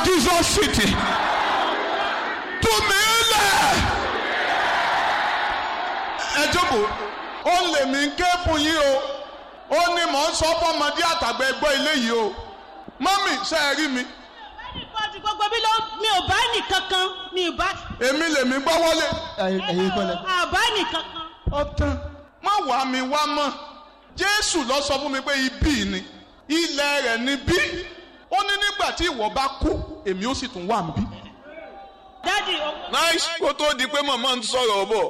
Jesus city tú mi lẹ̀. ẹ jókòó ó lè mí ké fún yín o ó ní mò ń sọ fọmọdé àtàgbà ẹgbọ́ ilé yìí o mọ́mì ṣe é rí mi Everybody gbogbo mi ló mi ò bá nìkankan mi ò bá èmi lèmi gbọ́ wọlé ẹ̀yin kọ́lẹ̀. àbá nìkankan. ọ̀tán má wàá mi wá mọ́ jésù lọ sọ fún mi pé ibí ni ilẹ̀ rẹ̀ ni bí ó ní nígbà tí ìwọ bá kú èmi ó sì tún wà ń bí. dádì owó. nice kó tó di pé màmá ń sọ̀rọ̀ bọ̀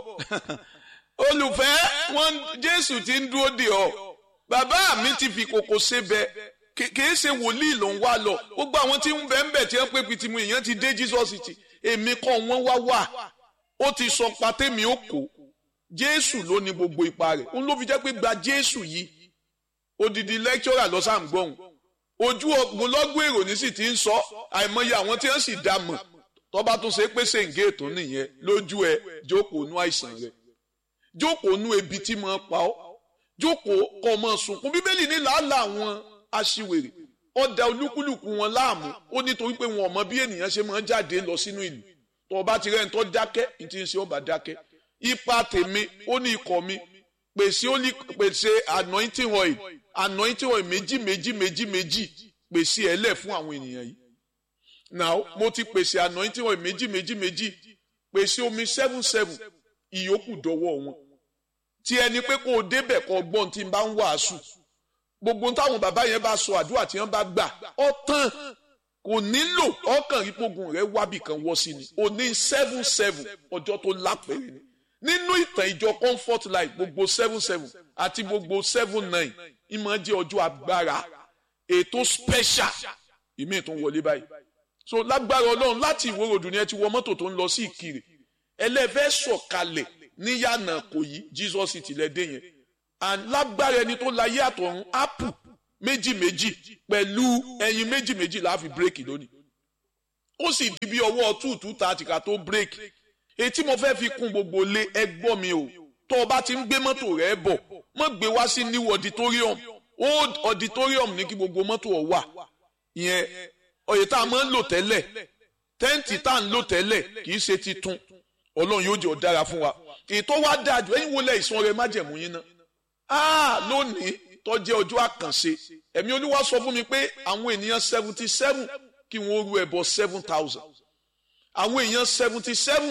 olùfẹ́ wọn jésù ti ń dúró dè ọ́ bàbá mi ti fi kòkò sebẹ̀ kì- kìí ṣe wòlíì ló ń wá lọ gbogbo àwọn tí ń bẹ̀ ń bẹ̀ tí wọ́n pé pitimu èèyàn ti dé jesus ti èmi kọ́ wọ́n wá wà ó ti sọ patẹ́mi ó kó jésù ló ní gbogbo ipa rẹ̀ òun ló fi jẹ́ pé gba jésù yìí odidi lecturer lọ́sàn gbọ́hùn ojú ọgbọ̀nlọ́gbọ̀n èrò ní sì ti ń sọ àìmọye àwọn tí wọ́n sì dá mọ̀ tọ́ba tún ṣe pé ṣèǹgé ètò nìyẹn lójú ẹ jókòó nú àìsàn rẹ jókòó nú ebi tí mo pa ọ́ jókòó kọ́ ọmọ sunkún bíbélì ní làálàá àwọn aṣiwèrè ọ̀dà olúkúlùkù wọn láàmú ó nítorí pé wọn ò mọ bí ènìyàn ṣe máa ń jáde lọ sínú ìlú tọ́ba ti rẹ̀ ń tọ́ dákẹ́ ní ti ń ṣe ọba dákẹ́ ipa tèmi ó ní ikọ̀ mi pèsè ó ní pèsè anointing oil anointing oil méjì méjì méjì méjì pèsè ẹ̀ lẹ̀ fún àwọn ènìyàn yìí now mo ti pèsè anointing oil méjì méjì méjì pèsè omi seven seven ìyókù dọ́wọ́ wọn tí ẹni pé kó o débẹ̀ kó o gbọ́n tí n bá ń wàásù gbogbo táwọn bàbá yẹn bá sọ àdúrà tí wọ́n bá gbà ọ tán kò nílò ọkàn ìpogun rẹ wábì kan wọ́ sí ni o ní seven seven ọjọ́ tó lápẹ̀rẹ̀ ni nínú ìtàn ìjọ comfort life gbogbo seven seven àti gbogbo seven nine ìmọ̀ jẹ́ ọjọ́ agbára ètò special ìmí tó ń wọlé báyìí so lágbára ọlọ́run láti ìwé ròdù ni ẹ ti wọ mọ́tò tó ń lọ sí ìkirè ẹlẹ́fẹ́ sọ̀kalẹ̀ níyànà kò yí jesus ti lẹ́dẹ̀ yẹn and lágbára ẹni tó láyé àtọ̀run apple méjì méjì pẹ̀lú ẹyin méjì méjì la fi bírèkì lónìí ó sì di bí ọwọ́ two two thirty ká tó bírèkì etí mo fẹ́ fi kún gbogbo lé ẹgbọ́ mi o tó o bá ti ń gbé mọ́tò rẹ bọ̀ mọ́ gbé wá sí new auditorium old auditorium ní kí gbogbo mọ́tò ọ̀ wà ìyẹn oyè tá a máa ń lò tẹ́lẹ̀ tẹ́ǹtì tá a ń lò tẹ́lẹ̀ kì í ṣe titun ọlọ́run yóò jẹ́ ọ̀dára fún wa ètò wa dáa jù ẹ̀yin wọlé ìsun ọrẹ májẹ̀mú yín ná áà lónìí tó jẹ́ ọjọ́ àkànṣe ẹ̀mí olúwa sọ fún mi pé àwọn ènìyàn seventy seven kí wọ́n ru ẹbọ seven thousand àwọn èèyàn seventy seven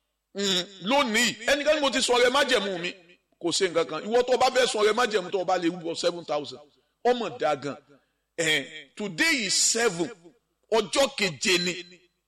lónìí ẹnikẹ́ni mo ti sọ ọrẹ májẹ̀mú mi kò ṣe nǹkan kan ìwọ tó o bá fẹ́ sọ ọrẹ májẹ̀mú tó o bá lè rúbọ seven thousand ọmọ dáa gan eh, today is seven ọjọ́ keje ni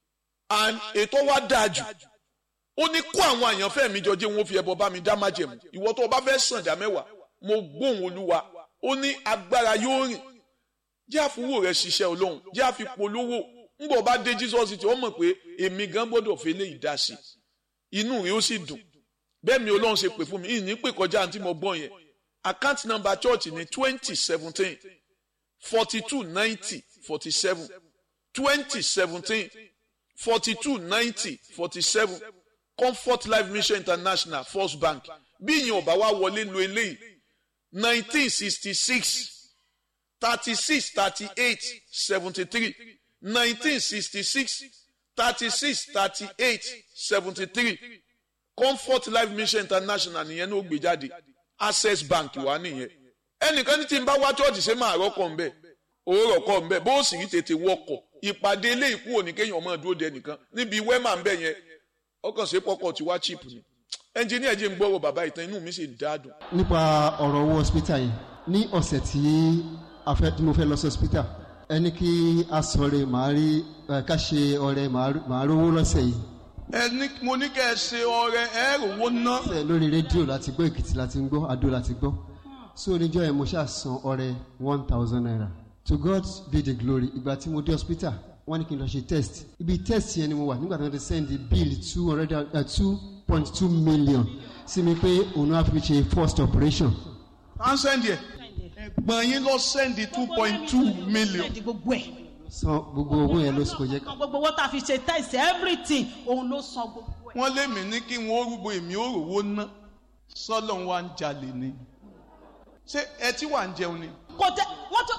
and ètò wa dáa jù ó ní kó àwọn àyànfẹ́ mi jọ jẹ́ wọn fi ẹbọ bá mi dá májẹ̀mú ìwọ tó o bá fẹ́ sàn dá mẹ́wàá mo gbóhùn olúwa ó ní agbára yóò rìn jẹ́ àfúwò rẹ̀ ṣiṣẹ́ olóhùn jẹ́ àfipolówó ńgbọ̀ bá dé jesus tí ó mọ̀ pé èmi gan gbọ́dọ̀ fi lè dá sí inú rẹ̀ ó sì dùn bẹ́ẹ̀ mi olóhùn ṣe pè fún mi ìní pè kọjá àǹtí mo gbọ́n yẹn account number church ní twenty seventeen forty two ninety forty seven twenty seventeen forty two ninety forty seven comfort life mission international first bank bí ìyẹn ò bá wá wọlé lu eléyìí nineteen sixty six thirty six thirty eight seventy three nineteen sixty six thirty six thirty eight seventy three comfort life mission international nìyẹn ní ó gbé jáde access bank wà nìyẹn ẹnìkan ní tí n bá wá chọ́ọ̀chì ṣe máa rọ́kọ̀ ń bẹ̀ òórọ̀ kọ́ ń bẹ̀ bó sì rí tètè wọkọ̀ ìpàdé ilé ìkú òní kéèyàn ọmọ dúró de ẹnìkan níbi wẹ́mà ń bẹ̀ yẹn ọkàn ṣe pọ́kọ̀ tí wá chip ni ẹnjìníà jẹ́ ń gbọ́rọ̀ bàbá ìtàn inú mi sì dáadùn. nípa ọ̀rọ̀ owó hospital yìí ní ọ̀sẹ̀ tí a fẹ́ tí mo fẹ́ lọ sí hospital ẹni kí a sọ̀rọ̀ màá rí ẹ, ká ṣe ọ̀rẹ́ màá rówó lọ́sẹ̀ yìí ẹni mo ní kẹ́ ẹ ṣe ọrẹ ẹ rówó ná. Ṣe lórí rédíò láti gbọ́ èkìtì láti ń gbọ́ adó láti gbọ́ so oníjọ́ yẹn mo ṣáà san ọrẹ one thousand naira to God be the glory ìgbà tí mo dé hospital wọ́n ní kí n lọ ṣe test ibi test yẹn ni mo wà nígbà tí wọ́n ti send bill two hundred two point two million sí mi pé òun á fi ṣe first operation à ń sẹ́ndì ẹ̀ ẹ̀gbọ́n yín lọ sẹ́ndì two point two million. Sẹ́ndì gbogbo ẹ̀. san gbogbo owó yẹn ló sì kò jẹ́ ká. gbogbo owó tá a fi ṣe test everything òun ló san gbogbo ẹ̀. wọ́n lé mi ní kí wọ́n rúgbó èmi ó rówó ná sọ́lọ́ wa ń jalè ni. ṣé ẹ tí wà ń jẹun ni. kò tẹ wọ́n tún wọ́n tún wá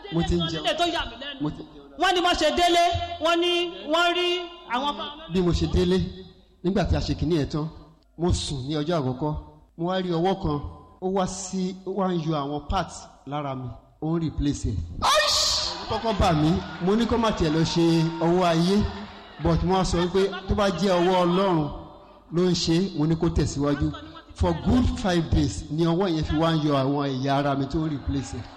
mo ti ń délé jẹun nílé tó yà mí lẹ́nu mo ti ń jẹun wọ́n ní wọ́n ṣe délé wọ́n ní wọ́n rí àwọn fáwọn bí mo ṣe délé nígbà tí a ṣe kìíní ẹ̀ tán mo sùn ní ọjọ́ àkọ́kọ́ mo wá rí ọwọ́ kan ó wá sí ó wá ń yọ àwọn parts lára mi ó ń replace ẹ̀. kọ́kọ́ bà mí mo ní kó má tiẹ̀ lọ ṣe ọwọ́ ayé but mo wá sọ wípé tó bá jẹ́ ọwọ́ ọlọ́run ló ń ṣe é, mo ní kó tẹ̀síwájú for good five days ni ọwọ́ yẹn fi wá ń yọ àwọn ẹ̀yà ara mi tó ń replace ẹ̀.